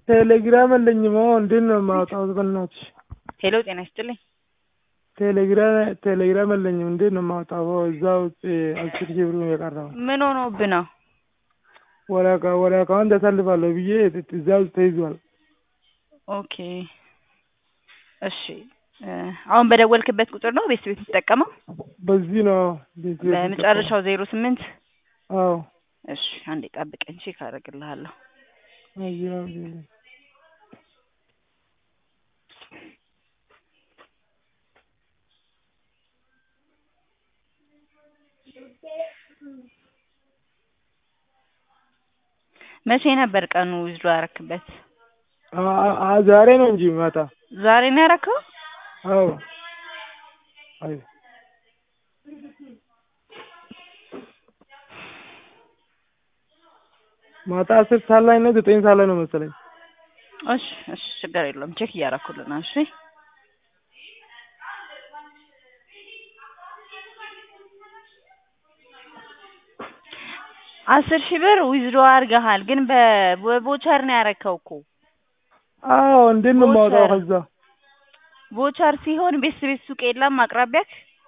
ቴሌግራም የለኝም። አዎ እንዴት ነው የማወጣው? በእናትሽ ሄሎ ጤና ይስጥልኝ። ቴሌግራም ቴሌግራም የለኝም። እንዴት ነው የማወጣው? እዛ ውጭ አስር ሺህ ብር የቀረው ምን ሆኖብህ ነው? ወደ አካ- ወደ አካውንት አሳልፋለሁ ብዬ እዛ ውስጥ ተይዟል። ኦኬ እሺ እ አሁን በደወልክበት ቁጥር ነው ቤት ቤት የምትጠቀመው? በዚህ ነው ቤት ቤት በመጨረሻው ዜሮ ስምንት አዎ እሺ አንዴ ጠብቀኝ ቼክ አደርግልሃለሁ። አየሁ። መቼ ነበር ቀኑ ዊዝድሮ ያረክበት? አ- አ- አ- ዛሬ ነው እንጂ ማታ። ዛሬ ነው ያረከው? አዎ አይ ማታ አስር ሰዓት ላይ ነው ዘጠኝ ሰዓት ላይ ነው መሰለኝ። እሺ እሺ ችግር የለውም ቼክ እያረኩልህ ነው። እሺ አስር ሺህ ብር ዊዝድሮ አድርገሃል፣ ግን በ- በቮቸር ነው ያረከው እኮ። አዎ እንዴት ነው የማወጣው? ቮቸር። ከዛ ቮቸር ሲሆን ቤስት ቤት ሱቅ የለም አቅራቢያክ?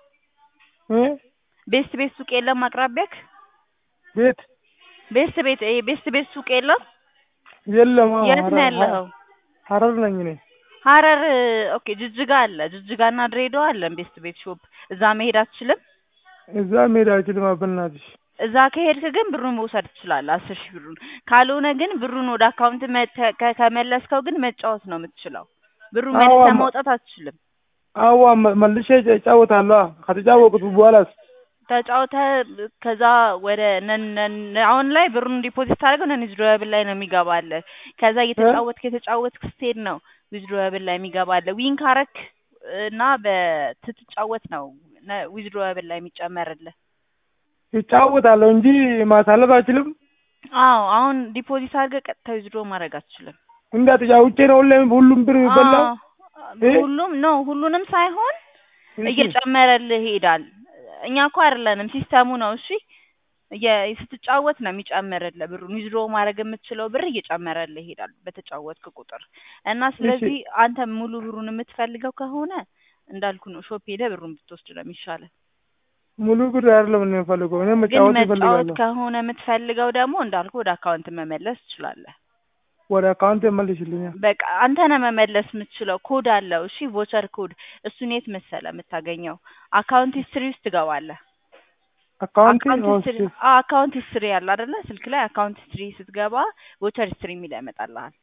እ ቤስት ቤት ሱቅ የለም አቅራቢያክ? ቤት ቤስት ቤት ይሄ ቤስት ቤት ሱቅ የለም? የለም። አዎ የት ነው ሀረር- ያለኸው? ሀረር ነኝ እኔ። ሀረር ኦኬ። ጅጅጋ አለ። ጅጅጋና ድሬዳዋ አለ ቤስት ቤት ሾፕ። እዛ መሄድ አትችልም? እዛ መሄድ አልችልም። በእናትሽ እዛ ከሄድክ ግን ብሩን መውሰድ ትችላለህ፣ አስር ሺህ ብሩን። ካልሆነ ግን ብሩን ወደ አካውንት መተ- ከ- ከመለስከው ግን መጫወት ነው የምትችለው። ብሩን አዎ፣ መልሰህ ማ- ማውጣት አትችልም። አዋ መ- መልሼ እጫወታለሁ። ከተጫወቁት በኋላስ ተጫውተህ ከዛ ወደ ነን- ነን- አሁን ላይ ብሩን ዲፖዚት ታደርገው ነን ዊዝድሮብል ላይ ነው የሚገባልህ። ከዛ እየተጫወትክ የተጫወትክ ስትሄድ ነው ዊዝድሮብል ላይ የሚገባልህ። ዊን ካረክ እና በትትጫወት ነው ዊዝድሮብል ላይ የሚጨመርልህ። ይጫወታለሁ እንጂ ማሳለፍ አልችልም። አዎ አሁን ዲፖዚት አድርገህ ቀጥታ ዊዝድሮ ማድረግ አትችልም። እንዳትጫውቼ ነው ሁሌም ሁሉም ብር የሚበላው። አዎ፣ ሁሉም ነው ሁሉንም ሳይሆን እየጨመረልህ ይሄዳል። እኛ እኮ አይደለንም ሲስተሙ ነው። እሺ እየ- ስትጫወት ነው የሚጨምርልህ ብሩን ዊዝድሮ ማድረግ የምትችለው ብር እየጨመረልህ ይሄዳል በተጫወትክ ቁጥር እና ስለዚህ አንተ ሙሉ ብሩን የምትፈልገው ከሆነ እንዳልኩ ነው ሾፕ ሄደህ ብሩን ብትወስድ ነው የሚሻለው። ሙሉ ብር አይደለም እኔ የምፈልገው እኔ ግን መጫወት መጫወት እፈልጋለሁ። ከሆነ የምትፈልገው ደግሞ እንዳልኩ ወደ አካውንት መመለስ ትችላለህ። ወደ አካውንት መልሽልኛል። በቃ አንተ ነህ መመለስ የምትችለው። ኮድ አለው። እሺ ቮቸር ኮድ እሱን የት መሰለህ የምታገኘው? አካውንት ሂስትሪ ውስጥ ትገባለህ። አካውንት አካውንት ሂስትሪ አዎ፣ አካውንት ሂስትሪ ያለ አይደለ? ስልክ ላይ አካውንት ሂስትሪ ስትገባ ቮቸር ሂስትሪ የሚል ያመጣልሃል።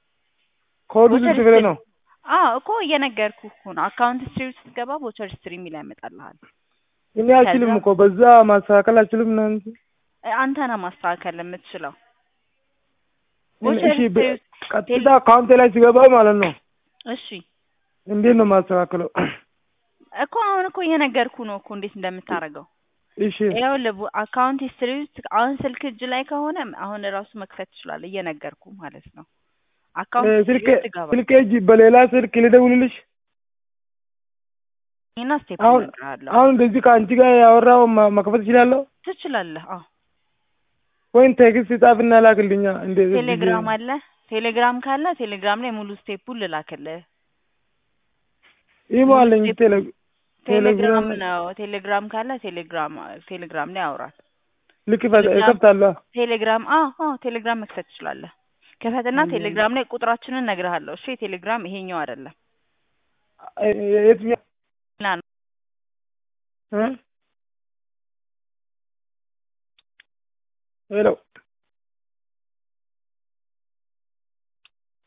ኮዱ ቮቸር ስንት ብር ሂስትሪ- ነው? አዎ እኮ እየነገርኩህ እኮ ነው። አካውንት ሂስትሪ ውስጥ ስትገባ ቮቸር ሂስትሪ የሚል ያመጣልሃል። እኔ አልችልም ከዛ- እኮ በዛ ማስተካከል አልችልም ነው እንጂ። እ፣ አንተ ነህ ማስተካከል የምትችለው። ቮቸር እሺ ሂስትሪ በ- ውስጥ ቀጥታ አካውንቴ ላይ ሲገባ ማለት ነው እሺ እንዴት ነው ማስተካከለው? እኮ አሁን እኮ እየነገርኩህ ነው እኮ እንዴት እንደምታደርገው። እሺ ይኸውልህ ቡ- አካውንት ሂስትሪ ውስጥ አሁን ስልክ እጅ ላይ ከሆነ አሁን እራሱ መክፈት ትችላለህ። እየነገርኩ ማለት ነው። አካውንት እ፣ ሂስትሪ ስልክ ውስጥ ገባ ስልክ እጅ በሌላ ስልክ ልደውልልሽ? እና ስቴፕ አሁን እነግርሃለሁ። አሁን እንደዚህ ከአንቺ ጋር ያወራው ማ- መክፈት እችላለሁ? ትችላለህ። አዎ ወይም ቴክስት ጻፍና ላክልኛ። እንደ ቴሌግራም አለ። ቴሌግራም ካለ ቴሌግራም ላይ ሙሉ ስቴፑን ልላክልህ። ኢሞ አለኝ ቴሌ ቴሌግራም ነው። ቴሌግራም ካለ ቴሌግራም ቴሌግራም ላይ አውራት። ልክ ቴሌግራም- እከፍታለሁ። ቴሌግራም አዎ አዎ ቴሌግራም መክፈት ትችላለህ። ክፈትና አየህ። ቴሌግራም ላይ ቁጥራችንን እነግርሃለሁ። እሺ ቴሌግራም ይሄኛው አይደለም እ- እ- የትኛው ሌላ ነው። እ? ሄሎ